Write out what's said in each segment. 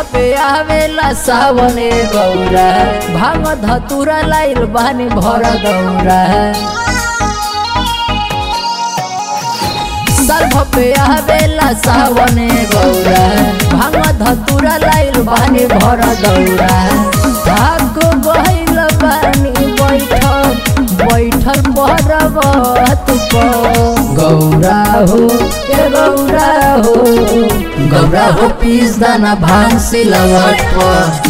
पे आवेला सावने गौरा भांग धतुरा लाइल बानी भर दौरा सर्फ पे आवेला सावने गौरा भांग धतुरा लाइल बानी भर दौरा भाग गइल बानी बैठल बैठल पर्वत पर गौरा हो ए गौरा हो गौरा हो पीस दाना भांग सिलवट पर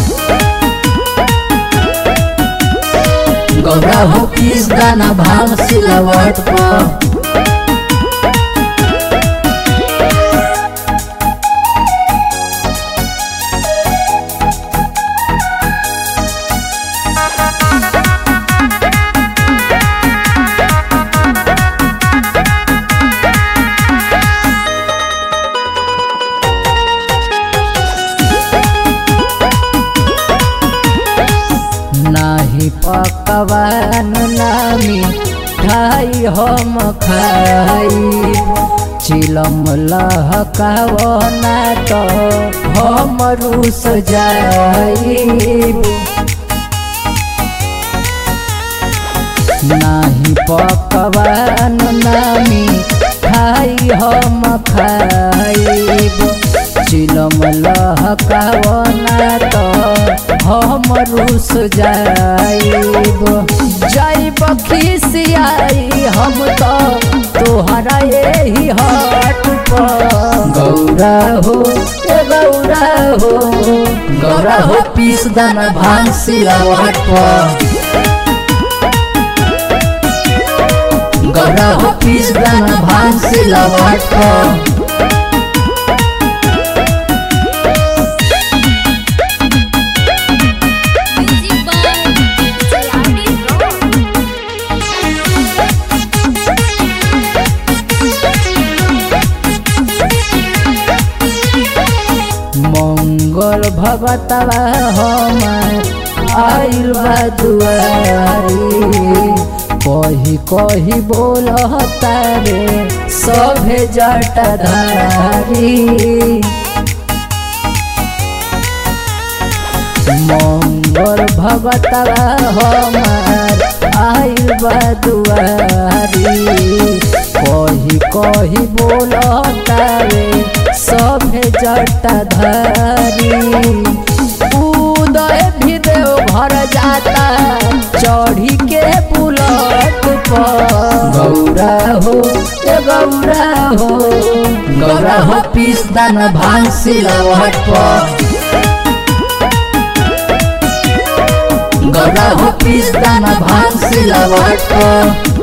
गौरा हो पीस दाना भांग सिलवट पर नाही पकवान नामी खाई हम खाई चिलम लहकावना तो हम रुस जाई नाही पकवान नामी खाई हम खाइब चिलम लहकावना तो हम रुस जाइब जाइब खिसियाई हम तो तोहरा यही हट पर गौरा हो ए गौरा हो गौरा हो पीस दाना भांग सिलवट पर गौरा हो पीस दाना भांग सिलवट पर Music by Salami Rock. मंगल भगतवा हमार आइल बा दुआरी कही कही बोलता रे सभे जटाधारी मंगल भगतवा हमार आइल बा दुआरी कही कही बोलता रे सभे जटाधारी उदय भी देव घर जाता चढ़ी के बुलट पर गौरा हो ए गौरा हो गौरा हो पीस दाना भांग सिलवट पर गौरा हो पीस दाना भांग सिलवट पर